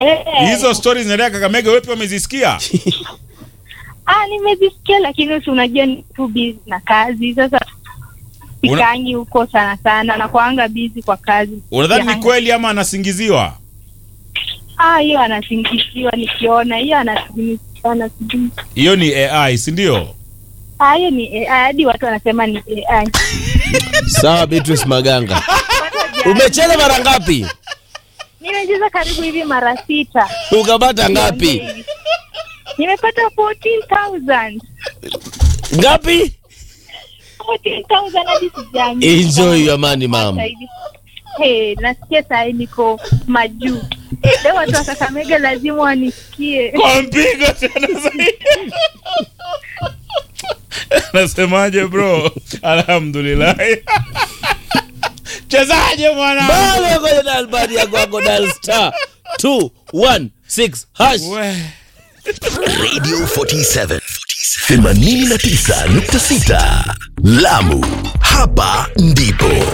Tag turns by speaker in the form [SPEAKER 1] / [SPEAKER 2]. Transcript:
[SPEAKER 1] Eh,
[SPEAKER 2] Hizo stories zinaendelea Kakamega, wewe pia umezisikia?
[SPEAKER 1] ah, nimezisikia lakini si unajua ni too busy na kazi sasa
[SPEAKER 2] Una-
[SPEAKER 1] sikangi huko sana sana na kuanga busy kwa kazi.
[SPEAKER 2] Unadhani ni
[SPEAKER 1] Siangi.
[SPEAKER 2] kweli ama anasingiziwa?
[SPEAKER 1] Ah, hiyo anasingiziwa nikiona hiyo anasingiziwa anasingiziwa.
[SPEAKER 2] Hiyo ni AI, si ndio?
[SPEAKER 1] Ah, hiyo ni AI hadi watu wanasema ni AI.
[SPEAKER 3] Sawa, Beatrice Maganga,
[SPEAKER 1] Watu wajali.
[SPEAKER 3] umecheza mara ngapi?
[SPEAKER 1] Nimecheza karibu hivi mara sita.
[SPEAKER 3] Ukapata ngapi?
[SPEAKER 1] Nimepata 14,000.
[SPEAKER 3] Ngapi?
[SPEAKER 1] 14,000 hadi sijaamini.
[SPEAKER 3] Enjoy your money, ma'am.
[SPEAKER 1] Zaidi. Hey, nasikia saa hii niko majuu. Leo watu wa Kakamega lazima wanisikie.
[SPEAKER 2] Kwa mpigo tena zaidi. Nasemaje bro? Alhamdulillah. Chezaje mwana?
[SPEAKER 3] Bado kwenye dalbari ya kwako dial star 216 hash.
[SPEAKER 2] We.
[SPEAKER 4] Radio 47 89.6 Lamu, hapa ndipo